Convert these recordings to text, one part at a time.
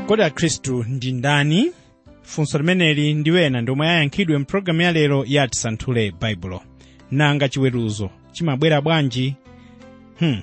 kodi akhristu ndi ndani funso limeneli ndi wena ndomwe ayankhidwe mpulogalamu ya lero ya tisanthule baibulo nanga chiweruzo chimabwera bwanji hmm.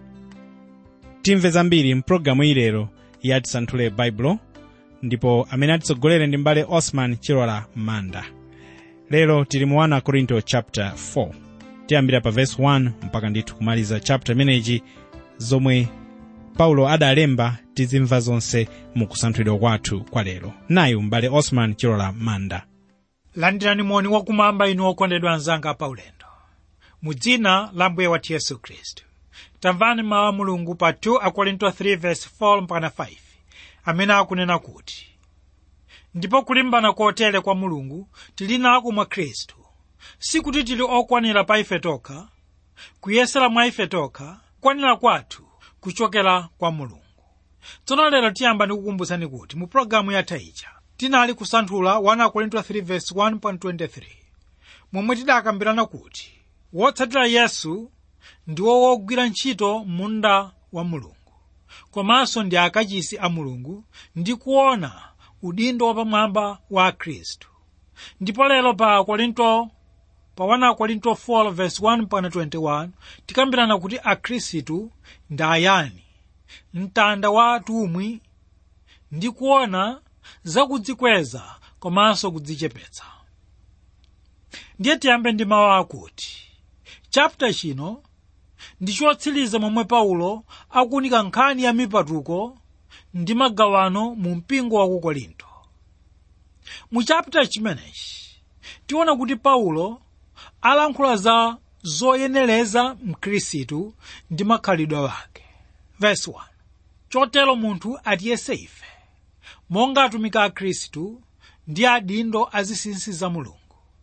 timve zambiri mpulogalamu iyi lero ya tisanthule baibulo ndipo amene atitsogolere ndi mbale osman chilola manda lero tili mu 1 korinto chapter 4 tiyambira pa verse 1 mpaka ndithu kumaliza chapter imeneyi zomwe paulo adalemba tizimva zonse mu kusanthulidwa kwathu kwa lero nayu mbale osman chilola manda landirani moni wakumwamba inu okondedwa anzanga paulendo mu dzina la mbuye wathu yesu khristu tamvani mawu a mulungu pa 2 akorinto 3:4 mpaka 5 amene akunena kuti ndipo kulimbana kotere kwa mulungu tili nako mwa khristu sikuti tili okwanira pa ife tokha kuyesera mwa ife tokha kukwanira kwathu kuchokera kwa mulungu tsono lero tiyamba ndikukumbutsani kuti mu pologalamu yatha ija tinali kusanthula 1 korinto 3:1.23 momwe tidakambirana kuti wotsatira yesu ndiwo wogwira ntchito munda wa mulungu komanso ndi akachisi a mulungu ndi kuona udindo wapamwamba wa khristu ndipo lero pa korinto pa 1 korinto 4:1-21 tikambirana kuti akhristu ndi ayani mtanda wa atumwi ndi kuona zakudzikweza komanso kudzichepetsa ndiye tiyambe ndi mawu akuti chapter chino ndi chotsiriza momwe paulo akuunika nkhani ya mipatuko ndi magawano mu mpingo wa ku korinto mu chapter chimenechi tiona kuti paulo alankhula za zoyenereza mkhristu ndi makhalidwe wake verse 1 chotero munthu atiyese ife monga atumiki a khristu ndi adindo azinsinsi za mulungu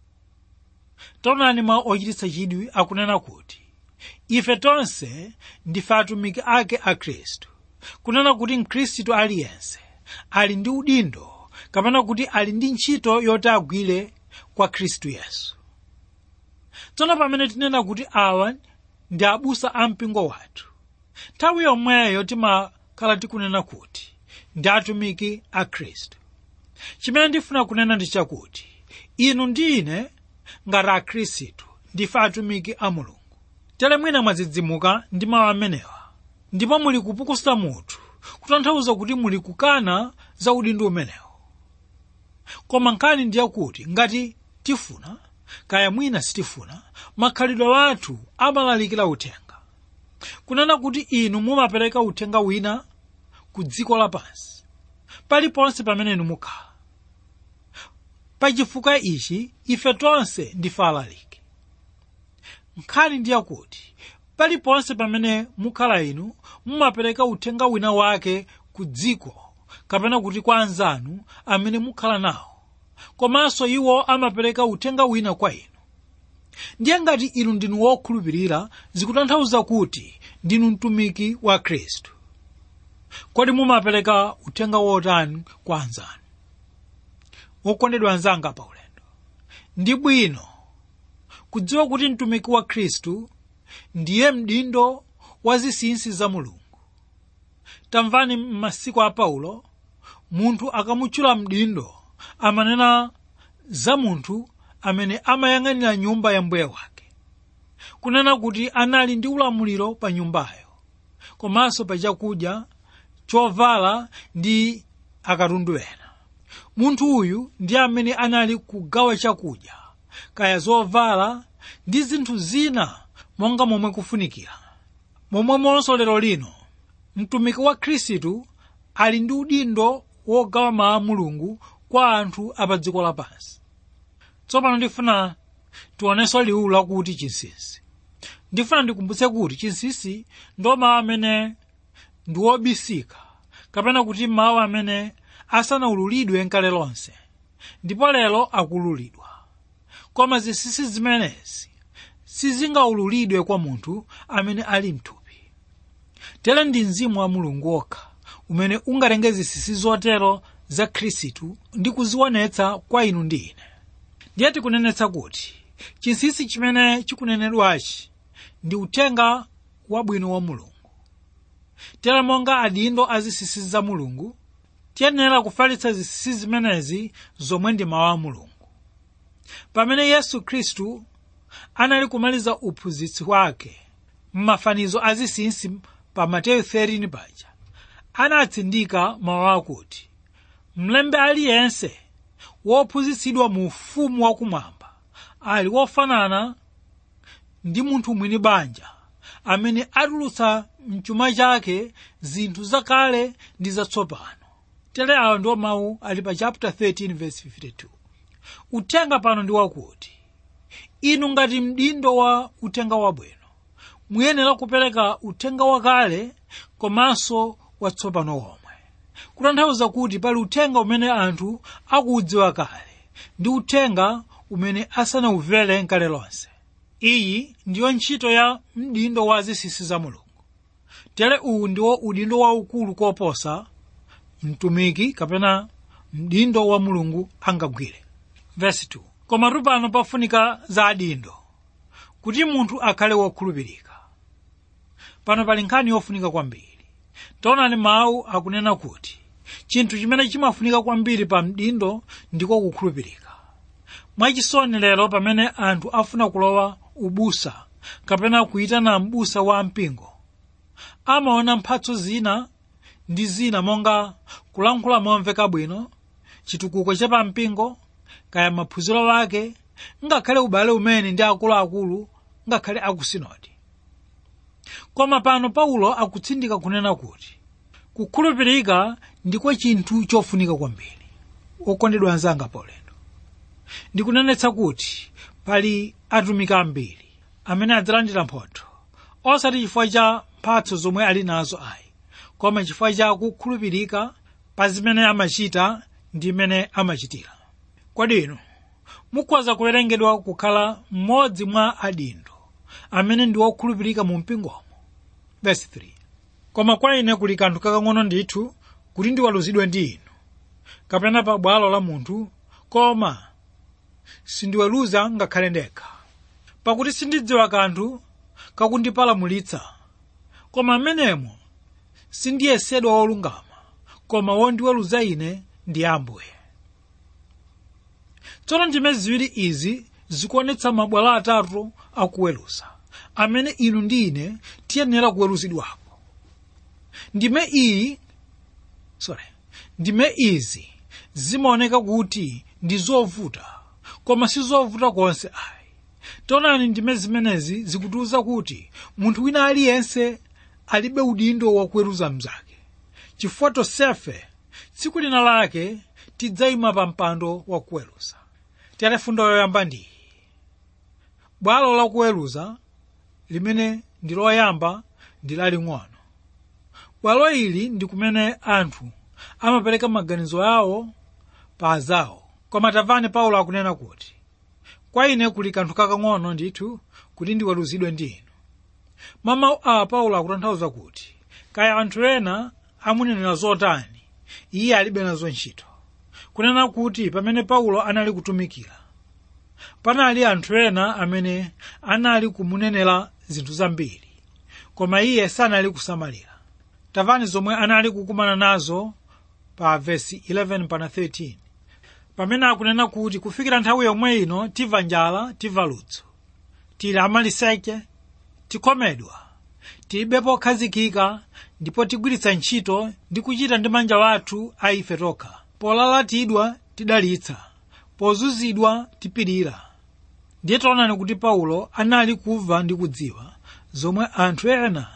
taonani mawu ochititsa chidwi akunena kuti ife tonse ndife atumiki ake a khristu kunena kuti mkhristu aliyense ali ndi udindo kapena kuti ali ndi ntchito yoti agwire kwa khristu yesu tsono pamene tinena kuti awa ndi abusa a mpingo wathu nthawi yomweyo timakhala tikunena kuti ndi atumiki a khristu chimene ndifuna kunena ndi chakuti inu ndi ine ngati akhristu ndife atumiki a mulungu tere mwina mwadzidzimuka ndi mawu amenewa ndipo muli kupukusa mutu kutanthauza kuti muli kukana za udindo umenewo koma nkhani ndiye kuti ngati tifuna kaya mwina sitifuna makhalidwe wathu amalalikira uthenga kunena kuti inu mumapereka uthenga wina ku dziko lapansi paliponse pamene inu mukhala pachifukwa ichi ife tonse ndife alaliki nkhani ndiye kuti paliponse pamene mukhala inu mumapereka uthenga wina wake ku dziko kapena kuti kwa anzanu amene mukhala nawo komanso iwo amapereka uthenga wina kwa inu ndiye ngati inu ndinu wokhulupirira zikutanthauza kuti ndinu mtumiki wa khristu kodi mumapereka uthenga wotani kwa anzanu wokondedwa anzanga pa ulendo ndi bwino kudziwa kuti mtumiki wa khristu ndiye mdindo wa zinsinsi za mulungu tamvani m'masiku a paulo munthu akamutchula mdindo amanena za munthu amene amayang'anira nyumba ya mbuye wake kunena kuti anali ndi ulamuliro pa nyumbayo komanso pa chakudya chovala ndi akatundu ena munthu uyu ndi amene anali kugawa chakudya kaya zovala ndi zinthu zina monga momwe kufunikira momwemonso lero lino mtumiki wa khristu ali ndi udindo wogawa mawu a mulungu kwa anthu apa dziko lapansi tsopano ndifuna tionenso liwu lakuti chinsinsi ndifuna ndikumbutse kuti chinsinsi ndo mawu amene ndi wobisika kapena kuti mawu amene asanaululidwe nkale lonse ndipo lero akululidwa koma zinsinsi zimenezi sizingaululidwe kwa munthu amene ali mthupi tere ndi mzimu wa mulungu wokha umene ungatenge zinsinsi zotero za khristu ndi kuzionetsa kwa inu ndi ine ndiye tikunenetsa kuti chinsinsi chimene chikunenedwachi ndi uthenga wabwino wa mulungu tere monga adindo azinsinsi za mulungu tiyenera kufalitsa zinsinsi zimenezi zomwe ndi mawu a mulungu pamene yesu khristu anali kumaliza uphunzitsi wake m'mafanizo a zinsinsi pa mateyu 13 paja anatsindika mawu akuti mlembi aliyense wophunzitsidwa mu ufumu wakumwamba ali wofanana ndi munthu mwini banja amene atulutsa mchuma chake zinthu zakale ndi zatsopano tere awa ndiwo mawu ali pa chapter 13 verse 52 uthenga pano ndi wakuti inu ngati mdindo wa uthenga wabwino muyenera kupereka uthenga wakale komanso watsopano womwe kutanthauza kuti pali uthenga umene anthu akuudziwa kale ndi uthenga umene asanawumvere nkale lonse iyi ndiyo ntchito ya mdindo wa zinsinsi za mulungu tere uwu ndiwo udindo waukulu koposa mtumiki kapena mdindo wa mulungu angagwire verse 2 komatu pano pafunika za adindo kuti munthu akhale wokhulupirika pano pali nkhani yofunika kwambiri taonani mawu akunena kuti chinthu chimene chimafunika kwambiri pa mdindo ndiko kukhulupirika mwachisoni lero pamene anthu afuna kulowa ubusa kapena kuyitana mbusa wa mpingo amaona mphatso zina ndi zina monga kulankhula momveka bwino chitukuko cha pampingo kaya maphunziro ake ngakhale ubale umene ndi akuluakulu ngakhale akusinodi koma pano paulo akutsindika kunena kuti kukhulupirika ndiko chinthu chofunika kwambiri okondedwa anzanga paulendo ndikunenetsa kuti pali atumiki ambiri amene adzalandira mphotho osati chifukwa cha mphatso zomwe ali nazo ayi koma chifukwa cha kukhulupirika pa zimene amachita ndi mmene amachitira kodi inu mukhoza kuwerengedwa kukhala mmodzi mwa adindo amene ndi wokhulupirika mu mpingomo verse 3 koma kwa ine kuli kanthu kakang'ono ndithu kuti ndiweruzidwe ndi inu kapena pa bwalo la munthu koma sindiweruza ngakhale ndekha pakuti sindidziwa kanthu kakundipalamulitsa koma amenemo sindiyesedwa wolungama koma wondiweruza ine ndi ambuye tsono ndime ziwiri izi zikuonetsa mabwalo atatu akuweruza amene inu ndi ine tiyenera kuweruzidwapo ndime iyi sorry ndime izi zimaoneka kuti ndi zovuta koma si zovuta konse ayi taonani ndime zimenezi zikutiwuza kuti munthu wina aliyense alibe udindo wakuweruza mnzake chifukwa tonsefe tsiku lina lake tidzayima pa mpando wakuweruza tiyale fundo yoyamba ndiyi bwalo lakuweruza limene ndi loyamba ndi laling'ono bwalo ili ndi kumene anthu amapereka maganizo awo pa azawo koma tamvani paulo akunena kuti kwa ine kuli kanthu kakang'ono ndithu kuti ndiweruzidwe ndi inu mwa mawu awa paulo akutanthauza kuti kaya anthu ena amunenera zotani iye alibe nazo ntchito kunena kuti pamene paulo anali kutumikira panali anthu ena amene anali kumunenera zinthu zambiri koma iye sanali kusamalira tamvani zomwe anali kukumana nazo pa vesi 11 pana 13 pamene akunena kuti kufikira nthawi yomwe ino timva njala timva ludzu tili amaliseche tikhomedwa tilibe pokhazikika ndipo tigwiritsa ntchito ndi kuchita ndi manja athu a ife tokha polalatidwa tidalitsa pozunzidwa tipirira ndiye taonani kuti paulo anali kumva ndi kudziwa zomwe anthu ena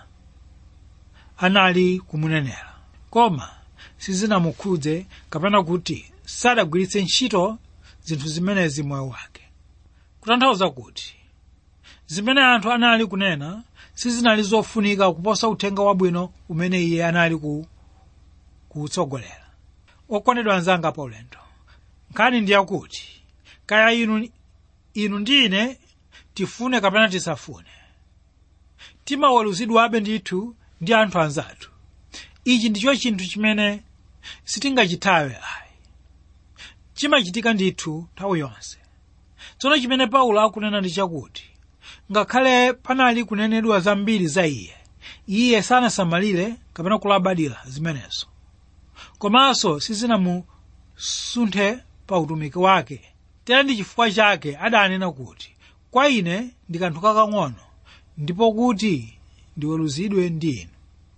anali kumunenera koma sizinamukhudze kapena kuti sadagwiritse ntchito zinthu zimenezi moyo wake kutanthauza kuti zimene anthu anali kunena sizinali zofunika kuposa uthenga wabwino umene iye anali ku kuwutsogolera okondedwa anzanga paulendo nkhani ndi yakuti kaya inu inu ndi ine tifune kapena tisafune timaweruzidwabe ndithu ndi anthu anzathu ichi ndicho chinthu chimene sitingachithawe ayi chimachitika ndithu nthawi yonse tsono chimene paulo akunena ndi chakuti ngakhale panali kunenedwa zambiri za iye iye sanasamalire kapena kulabadira zimenezo komanso sizinamusunthe pa utumiki wake tere ndi chifukwa chake adanena kuti kwa ine ndi kanthu kakang'ono ndipo kuti ndiweruzidwe ndi inu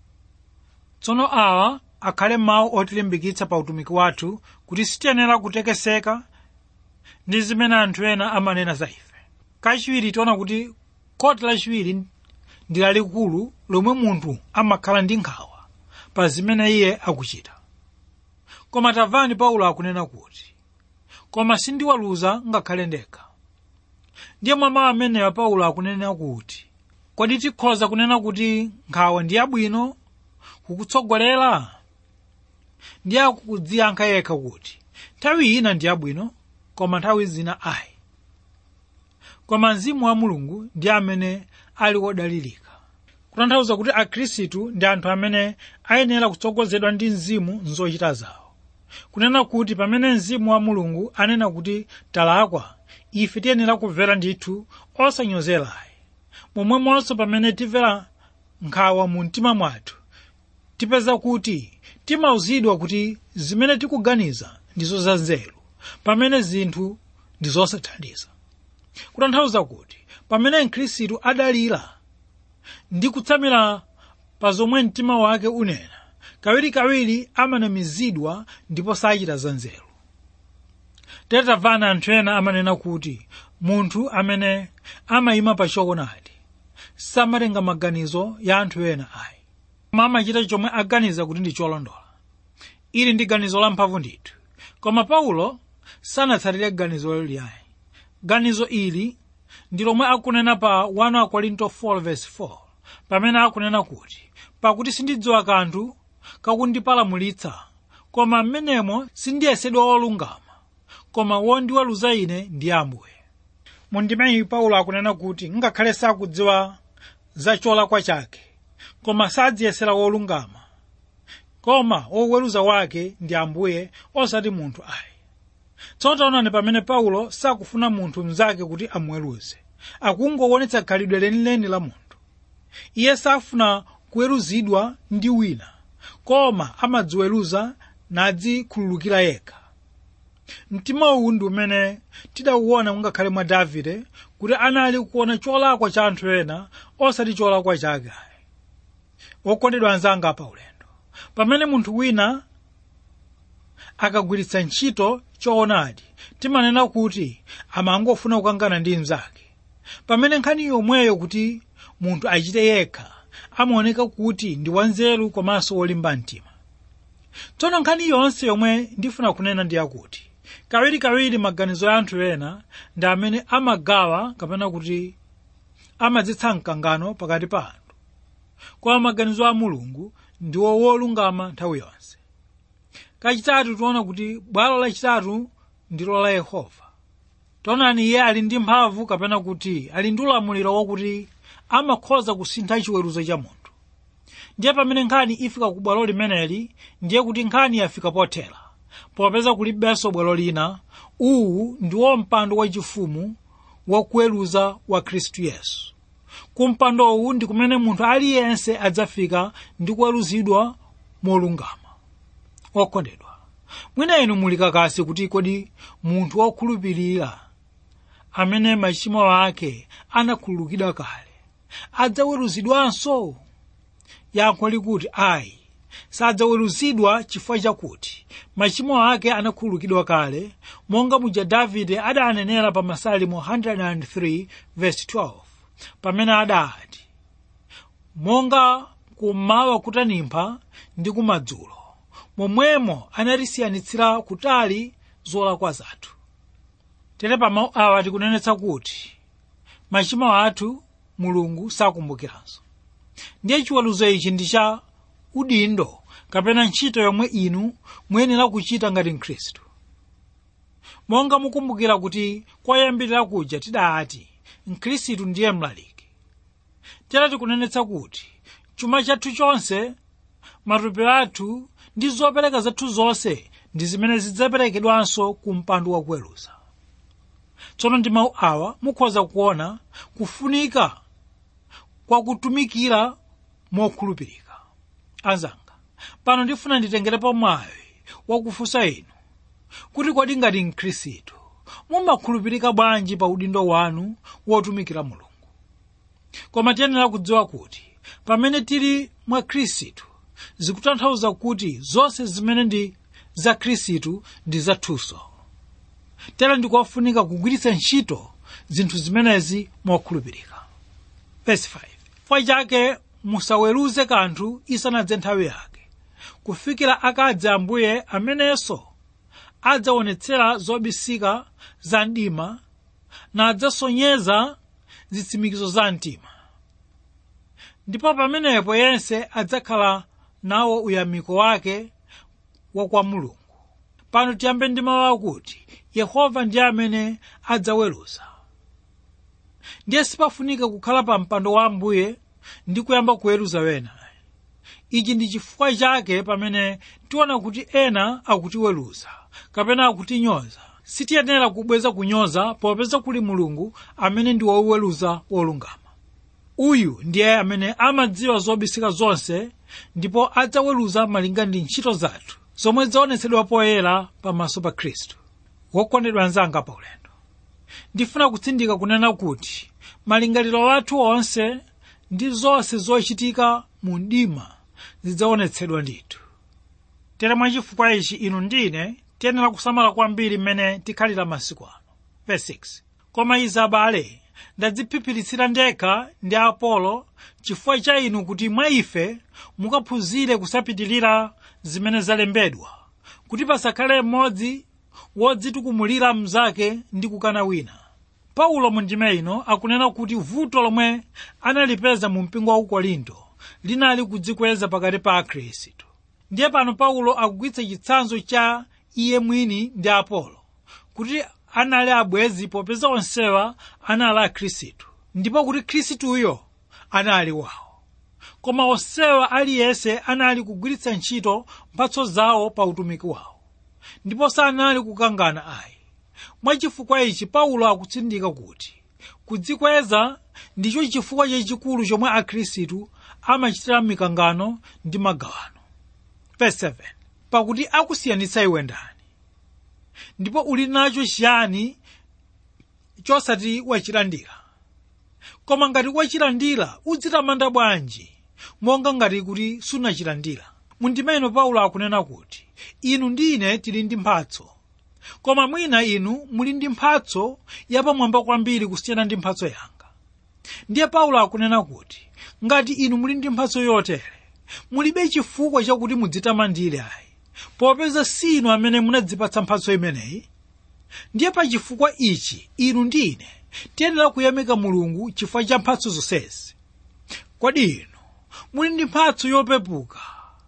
tsono awa akhale mawu otilimbikitsa pa utumiki wathu kuti sitiyenera kutekeseka ndi zimene anthu ena amanena za ife kachiwiri tiona kuti khoti lachiwiri ndi lalikulu lomwe munthu amakhala ndi nkhawa pa zimene iye akuchita koma tamvani paulo akunena kuti koma sindiwaluza ngakhale ndekha ndiye mwa mawu amenewa paulo akunena kuti kodi tikhoza kunena kuti nkhawa ndi yabwino kukutsogolera ndiye akudziyankha yekha kuti nthawi ina ndi yabwino koma nthawi zina ayi koma mzimu wa mulungu ndi amene ali wodalirika kutanthauza kuti akhristu ndi anthu amene ayenera kutsogozedwa ndi mzimu mzochita zawo kunena kuti pamene mzimu wa mulungu anena kuti talakwa ife tiyenera kumvera ndithu osanyozerayi momwemonso pamene timvera nkhawa mu mtima mwathu tipeza kuti timauzidwa kuti zimene tikuganiza ndizo za nzeru pamene zinthu ndi zosathandiza kutanthauza kuti pamene mkhristu adalira ndi kutsamira pa zomwe mtima wake unena kawirikawiri amanamizidwa ndipo sachita za nzeru tere tamvana anthu ena amanena kuti munthu amene amayima pa choonadi samatenga maganizo ya anthu ena ayi koma amachita chomwe aganiza kuti ndi cholondola ili ndi ganizo lamphamvu ndithu koma paulo sanatsatire ganizo liliayi ganizo ili ndi lomwe akunena pa 1 Korinto 4:4 pamene akunena kuti pakuti sindidziwa kanthu kakundipalamulitsa koma mmenemo sindiyesedwa wolungama koma wondiweruza ine ndi ambuye mundimeyi paulo akunena kuti ngakhale sakudziwa za cholakwa chake koma sadziyesera wolungama koma woweruza wake ndi ambuye osati munthu ayi tsono taonani pamene paulo sakufuna munthu mnzake kuti amuweruze akungowonetsa khalidwe lenileni la munthu iye safuna kuweruzidwa ndi wina koma amadziweruza nadzikhululukira yekha mtima uwu ndi umene tidauwona ngakhale mwa davide kuti anali kuona cholakwa cha anthu ena osati cholakwa chake wokondedwa anzanga pa ulendo pamene munthu wina akagwiritsa ntchito choonadi timanena kuti amangofuna kukangana ndi mnzake pamene nkhani yomweyo kuti munthu achite yekha amaoneka kuti ndi wanzeru komanso wolimba mtima tsono nkhani yonse yomwe ndifuna kunena ndi yakuti kawirikawiri maganizo ya anthu ena ndi amene amagawa kapena kuti amadzetsa mkangano pakati pa anthu koma maganizo a mulungu ndiwo wolungama nthawi yonse kachitatu tiona kuti bwalo lachitatu ndilo la yehova taonani iye ali ndi mphamvu kapena kuti ali ndi ulamuliro wakuti amakhoza kusintha chiweruzo cha munthu ndiye pamene nkhani ifika ku bwalo limeneli ndiye kuti nkhani yafika pothera popeza kulibenso bwalo lina uwu ndiwo mpando wachifumu wakuweruza wa khristu yesu ku mpando uwu ndi kumene munthu aliyense adzafika ndi kuweruzidwa molungama okondedwa mwina inu muli kakasi kuti kodi munthu wokhulupirira amene machimo ake anakhululukidwa kale adzaweruzidwanso yankho likuti ayi sadzaweruzidwa chifukwa chakuti machimo ake anakhululukidwa kale monga muja davide adanenera pa masalimo 103 verse 12 pamene adati monga kummawa kutanimpha ndi kumadzulo momwemo anatisiyanitsira kutali zolakwa zathu tere pa mawu awa tikunenetsa kuti machimo athu mulungu sakumbukiranso ndiye chiweruzo ichi ndi cha udindo kapena ntchito yomwe inu muyenera kuchita ngati mkhristu monga mukumbukira kuti kwayambirira kuja tidati mkhristu ndiye mlaliki tera tikunenetsa kuti chuma chathu chonse matupi athu ndi zopereka zathu zonse ndi zimene zidzaperekedwanso ku mpando wakuweruza tsono ndi mawu awa mukhoza kuona kufunika kwa kutumikira mokhulupirika anzanga pano ndifuna nditengerepo mwayi wakufunsa inu kuti kodi ngati mkhristu mumakhulupirika bwanji pa udindo wanu wotumikira mulungu koma tiyenera kudziwa kuti pamene tili mwa khristu zikutanthauza kuti zonse zimene ndi za khristu ndi zathunso tera ndikofunika kugwiritsa ntchito zinthu zimenezi mokhulupirika verse 5 chifukwa chake musaweruze kanthu isanadze nthawi yake kufikira akadze ambuye amenenso adzaonetsera zobisika za mdima nadzasonyeza zitsimikizo za mtima ndipo pamenepo yense adzakhala nawo uyamiko wake wa kwa mulungu pano tiyambe ndi mawu akuti yehova ndiye amene adzaweruza ndiye sipafunika kukhala pa mpando wa ambuye ndi kuyamba kuweruza wena ichi ndi chifukwa chake pamene tiona kuti ena akutiweruza kapena akutinyoza sitiyenera kubweza kunyoza popeza kuli mulungu amene ndi woweruza wolungama uyu ndiye amene amadziwa zobisika zonse ndipo adzaweruza malinga ndi ntchito zathu zomwe zaonetsedwa poyera pamaso pa khristu wokondedwa anzanga pa ulendo ndifuna kutsindika kunena kuti malingaliro athu onse ndi zonse zochitika mu mdima zidzaonetsedwa ndithu tere mwachifukwa ichi inu ndine tiyenera kusamala kwambiri mmene tikhalira masiku ano verse 6 koma izi abale ndadziphiphiritsa ndekha ndi apolo chifukwa cha inu kuti mwa ife mukaphunzire kusapitilira zimene zalembedwa kuti pasakhale mmodzi wodzitukumulira mnzake ndi kukana wina paulo mu ndima ino akunena kuti vuto lomwe analipeza mu mpingo wa korinto linali kudzikweza pakati pa akhristu ndiye pano paulo akugwiritsa chitsanzo cha iye mwini ndi apolo kuti anali abwezi popeza onsewa anali akhristu ndipo kuti khristuyo anali wawo koma onsewa aliyense anali kugwiritsa ntchito mphatso zawo pa utumiki wawo ndipo sanali kukangana ayi mwachifukwa ichi paulo akutsindika kuti kudzikweza ndicho chifukwa chachikulu chomwe akhristu amachitira mikangano ndi magawano verse 7 pakuti akusiyanitsa iwe ndani ndipo uli nacho chiyani chosati wachilandira koma ngati wachilandira udzitamanda bwanji monga ngati kuti sunachilandira mundima ino paulo akunena kuti inu ndine tili ndi mphatso koma mwina inu muli ndi mphatso yapamwamba kwambiri kusiyana ndi mphatso yanga ndiye paulo akunena kuti ngati inu muli ndi mphatso yotere mulibe chifukwa chakuti mudzitamandire ayi popeza si inu amene munadzipatsa mphatso imeneyi ndiye pa chifukwa ichi inu ndine tiyenera kuyamika mulungu chifukwa cha mphatso zonsezi kodi inu muli ndi mphatso yopepuka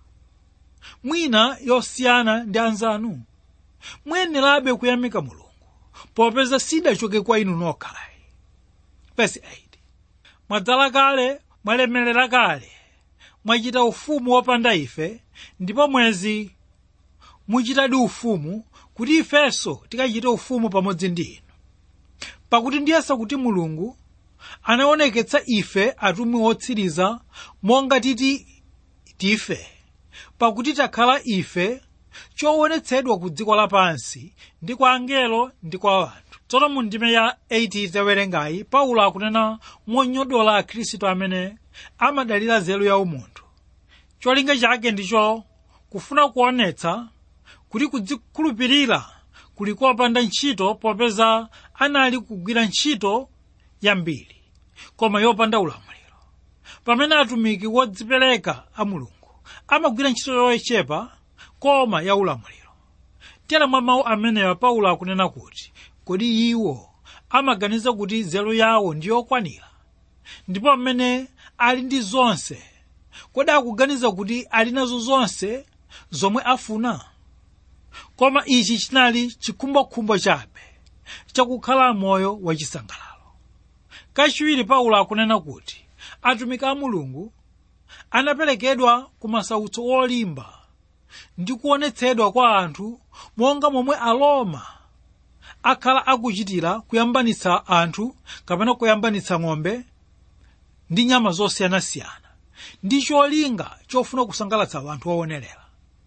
mwina yosiyana ndi anzanu muyenerabe kuyamika mulungu popeza sidachoke kwa inu nokhayi verse 8 mwadzala kale mwalemerera kale mwachita ufumu wopanda ife ndipo mwezi muchitadi ufumu kuti ifenso tikachite ufumu pamodzi ndi inu pakuti ndiyesa kuti mulungu anaoneketsa ife atumwi otsiriza monga titi tife pakuti takhala ife choonetsedwa ku dziko lapansi ndi kwa angelo ndi kwa anthu tsono mu ndime ya 8 tawerengayi paulo akunena monyodola akhristu amene amadalira nzeru ya umunthu cholinga chake ndicho kufuna kuonetsa kuti kudzikhulupirira kuli kopanda ntchito popeza anali kugwira ntchito yambiri koma yopanda ulamuliro pamene atumiki wodzipereka a mulungu amagwira ntchito yochepa koma ya ulamuliro tera mwa mawu amenewa paulo akunena kuti kodi iwo amaganiza kuti nzeru yawo ndi yokwanira ndipo amene ali ndi zonse kodi akuganiza kuti ali nazo zonse zomwe afuna koma ichi chinali chikhumbokhumbo chabe chakukhala moyo wachisangalalo kachiwiri paulo akunena kuti atumiki a mulungu anaperekedwa ku masautso olimba ndi kuonetsedwa kwa anthu monga momwe aloma akhala akuchitira kuyambanitsa anthu kapena kuyambanitsa ng'ombe ndi nyama zosiyanasiyana ndi cholinga chofuna kusangalatsa anthu oonerera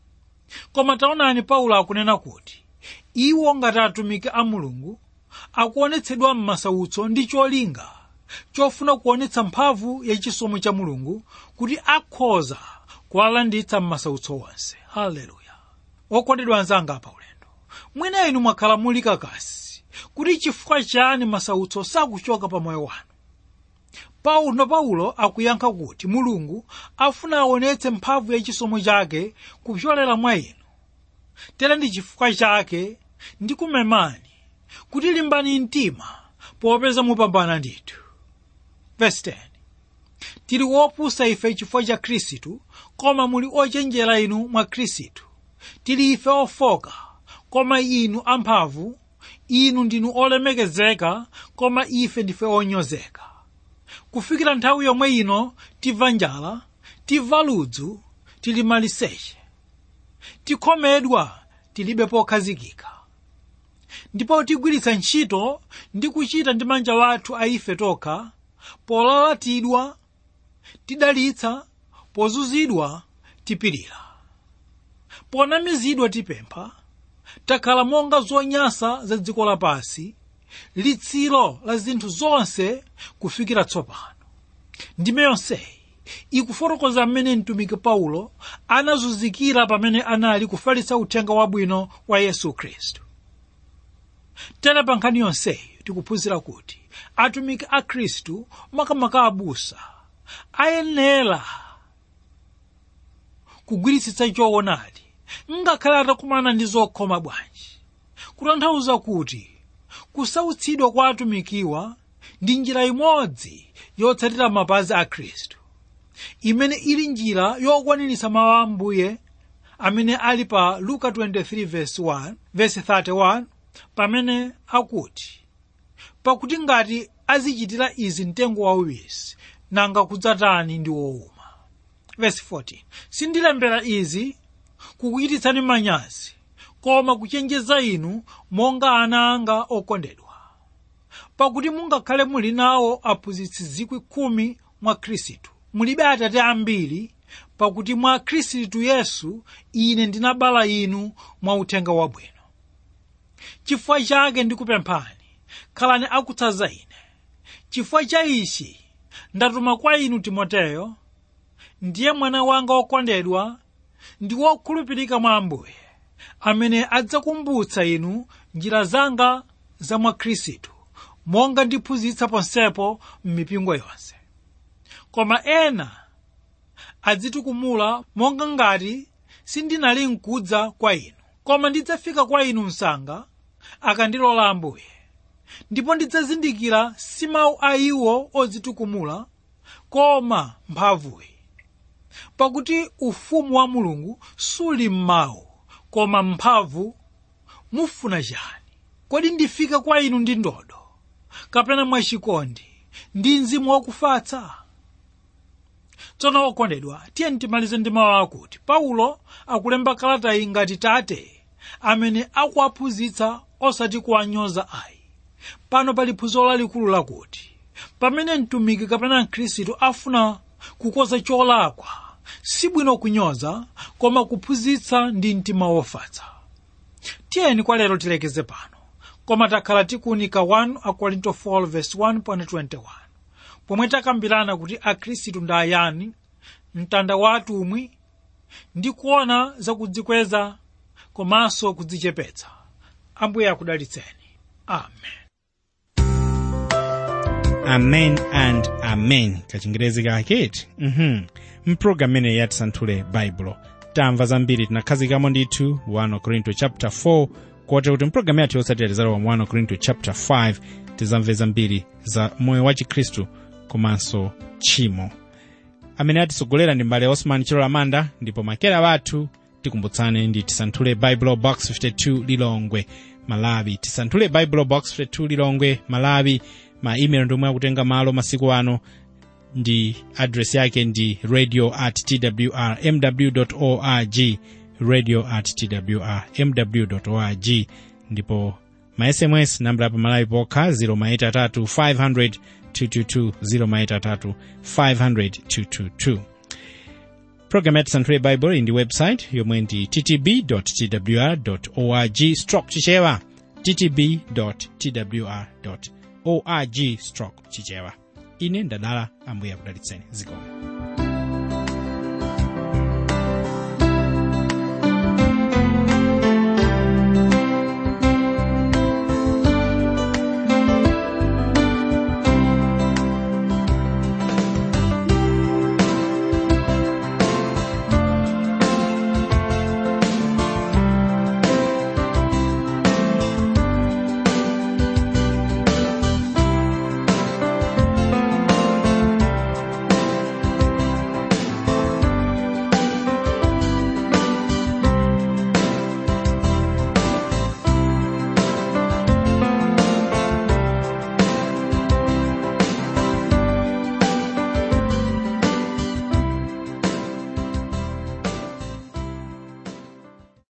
koma taonani paulo akunena kuti iwo ngati atumiki a mulungu akuonetsedwa m'masautso ndi cholinga chofuna kuonetsa mphamvu yachisomo cha mulungu kuti akhoza kuwalanditsa m'masautso onse haleluya okondedwa anzanga pa ulendo mwina inu mwakhala muli kakasi kuti chifukwa chani masautso sakuchoka pa moyo wanu paulo paulo akuyankha kuti mulungu afuna aonetse mphamvu yachisomo chake kupyolera mwa inu tere ndi chifukwa chake ndikumemani kuti limbani mtima popeza mupambana ndithu verse 10 tili wopusa ife chifukwa cha khristu koma muli ochenjera inu mwa khristu tili ife ofoka koma inu amphamvu inu ndinu olemekezeka koma ife ndife onyozeka kufikira nthawi yomwe ino timva njala timva ludzu tili maliseche tikhomedwa tilibe pokhazikika ndipo tigwiritsa ntchito ndi kuchita ndi manja wathu a ife tokha polalatidwa tidalitsa pozunzidwa tipirira ponamizidwa tipempha takhala monga zonyansa za dziko lapansi litsiro la zinthu zonse kufikira tsopano ndime yonseyi ikufotokoza mmene mtumiki paulo anazunzikira pamene anali kufalitsa uthenga wabwino wa yesu khristu tere pa nkhani yonseyi tikuphunzira kuti atumiki a khristu makamaka abusa ayenera kugwiritsitsa choonadi ngakhale atakumana ndi zokhoma bwanji kutanthauza kuti kusautsidwa kwa atumikiwa ndi njira imodzi yotsatira mapazi a khristu imene ili njira yokwaniritsa mawu a ambuye amene ali pa luka 23 verse 1 verse 31 pamene akuti pakuti ngati azichitira izi mtengo wauwisi nanga kudzatani ndi wowuma verse 14 sindilembera izi kukuchititsani manyazi koma kuchenjeza inu monga ana anga okondedwa pakuti mungakhale muli nawo aphunzitsi zikwi khumi mwa khristu mulibe atate ambiri pakuti mwa khristu yesu ine ndinabala inu mwa uthenga wabwino chifukwa chake ndikupemphani khalani akutsanza ine chifukwa cha ichi ndatuma kwa inu timoteyo ndiye mwana wanga wokondedwa ndi wokhulupirika mwa ambuye amene adzakumbutsa inu njira zanga za mwa khristu monga ndiphunzitsa ponsepo m'mipingo yonse koma ena adzitukumula monga ngati sindinali nkudza kwa inu koma ndidzafika kwa inu msanga akandilola ambuye ndipo ndidzazindikira si mawu a iwo odzitukumula koma mphamvuyi pakuti ufumu wa mulungu suli m'mawu koma mphamvu mufuna chani kodi ndifika kwa inu ndi ndodo kapena mwachikondi ndi mzimu wakufatsa tsono okondedwa tiye timalize ndi mawu akuti paulo akulemba kalata iyi ngati tate amene akuwaphunzitsa osati kuwanyoza ayi pano pali phunziro lalikulu lakuti pamene mtumiki kapena mkhristu afuna kukoza cholakwa sibwino kunyoza koma kuphunzitsa ndi mtima wofatsa tiyeni kwa lero tilekeze pano koma takhala tikuunika 1 akorinto 4:1.21 pomwe takambirana kuti akhristu ndi ayani mtanda wa atumwi ndi kuona zakudzikweza komanso kudzichepetsa ambuye akudalitseni amen amen and amen kachingerezi kaketi mhm mpulogalamu imene yatisanthule baibulo tamva zambiri tinakhazikamo ndithu 1 korinto chapter 4 kote kuti mpulogalamu yathu yotsatira tizalowa mu 1 korinto chapter 5 tizamve zambiri za moyo wa chikhristu komanso tchimo amene atisogolera ndi mbale osman chilola manda ndipo makera wathu tikumbutsane ndi tisanthule bible box 52 lilongwe malawi tisanthule bible box 52 lilongwe malawi ma email ndomwe akutenga malo masiku ano ndi adresi yake ndi radio at twr mw org radio at twr mw org ndipo ma sms nambala pa malawi pokha 0maitatu 500 222 0maitatu 500 222 programu ya tisanthule bible ndi website yomwe ndi ttb twr org stroke chichewa ttb twr org stroke chichewa ine ndadala ambuye akudalitseni zikomo